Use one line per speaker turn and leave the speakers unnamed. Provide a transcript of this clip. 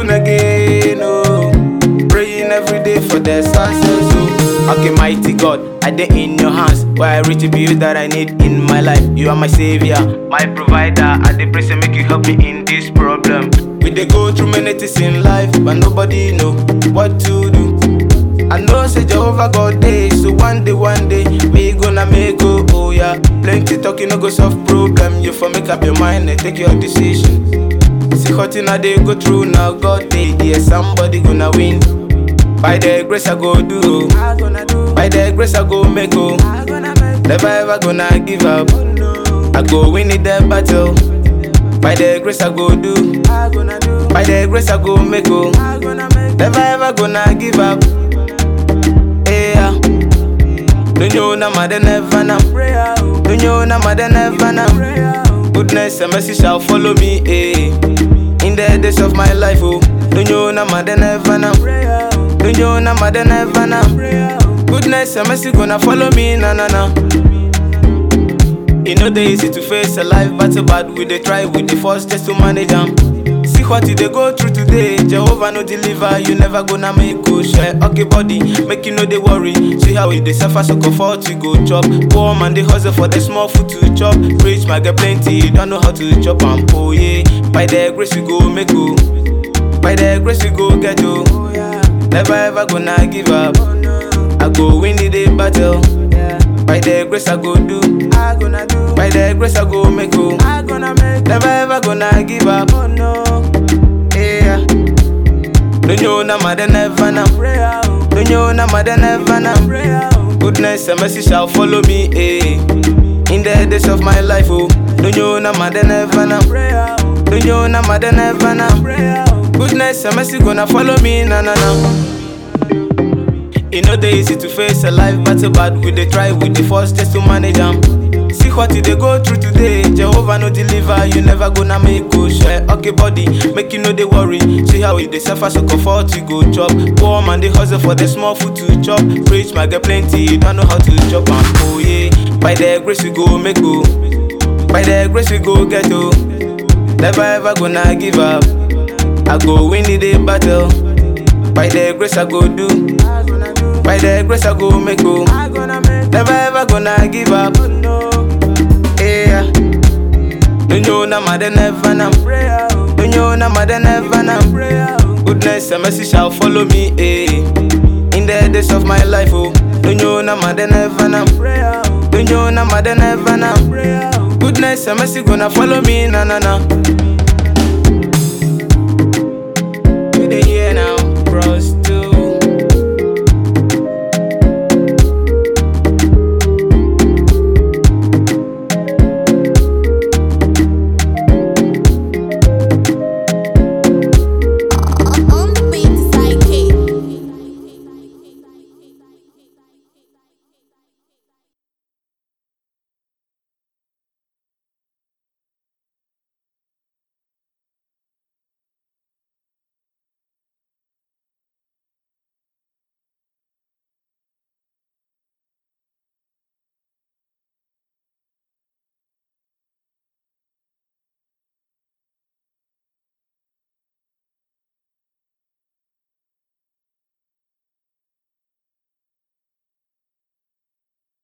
born again, oh. Praying every day for the success, oh. Okay, mighty God, I dey in your hands. Why I retribude that I need in my life. You are my savior, my provider. I dey pray say make you help me in this problem. We dey go through many things in life, but nobody know what to do. I know say Jehovah God dey, so one day, one day, me gonna make oh, oh yeah. Plenty talking no go solve problem. You for make up your mind and take your decision. See what I dey go through now, God dey there, somebody gonna win. By the grace I go do, oh. by the grace I go make oh. Never ever gonna give up. I go win it the battle. By the grace I go do, by the grace I go make oh. Never ever gonna give up. Yeah. Don't you know my never know. Don't you know my never know. Goodness and mercy shall follow me. Eh. In the days of my life, oh. Don't you know my never know. Don't you know my never know. Goodness and mercy gonna follow me, na na na. E no dey easy to face a life battle, but we dey try, we dey force just to manage am. See what you dey go through today, Jehovah no deliver, you never gonna make go share. Okay, body, make you no dey worry. See how you dey suffer, so comfort you go chop. Poor man dey hustle for the small food to chop. Rich man get plenty, you don't know how to chop am. Oh yeah, by the grace we go make go. By the grace we go get oh. Never ever gonna give up. I go win the day battle. By the grace I go do. By the grace I go make go. Never ever gonna give up. Yeah. Don't you know my never know. Don't you know my never know. Goodness and mercy shall follow me. Eh. In the days of my life, oh. Don't you know my never know. Don't you know my never know. Goodness and mercy gonna follow me, na na na. E no dey easy to face a life battle, but we dey try, we dey force just to manage am. See what you dey go through today, Jehovah no deliver, you never gonna make go share. Okay, body, make you no dey worry. See how you dey suffer, so comfort you go chop. Poor man dey hustle for the small food to chop. Rich man get plenty, you don't know how to chop am. Oh yeah, by the grace we go make go, by the grace we go get oh. Never ever gonna give up. I go win the day battle. By the grace I go do. By the grace I go make go. Never ever gonna give up. Yeah. Don't you know my never know. Don't you know my never know. Goodness and mercy shall follow me. Eh. In the days of my life, oh. Don't you know my never know. Don't you know my never know. Goodness and mercy gonna follow me, na na na.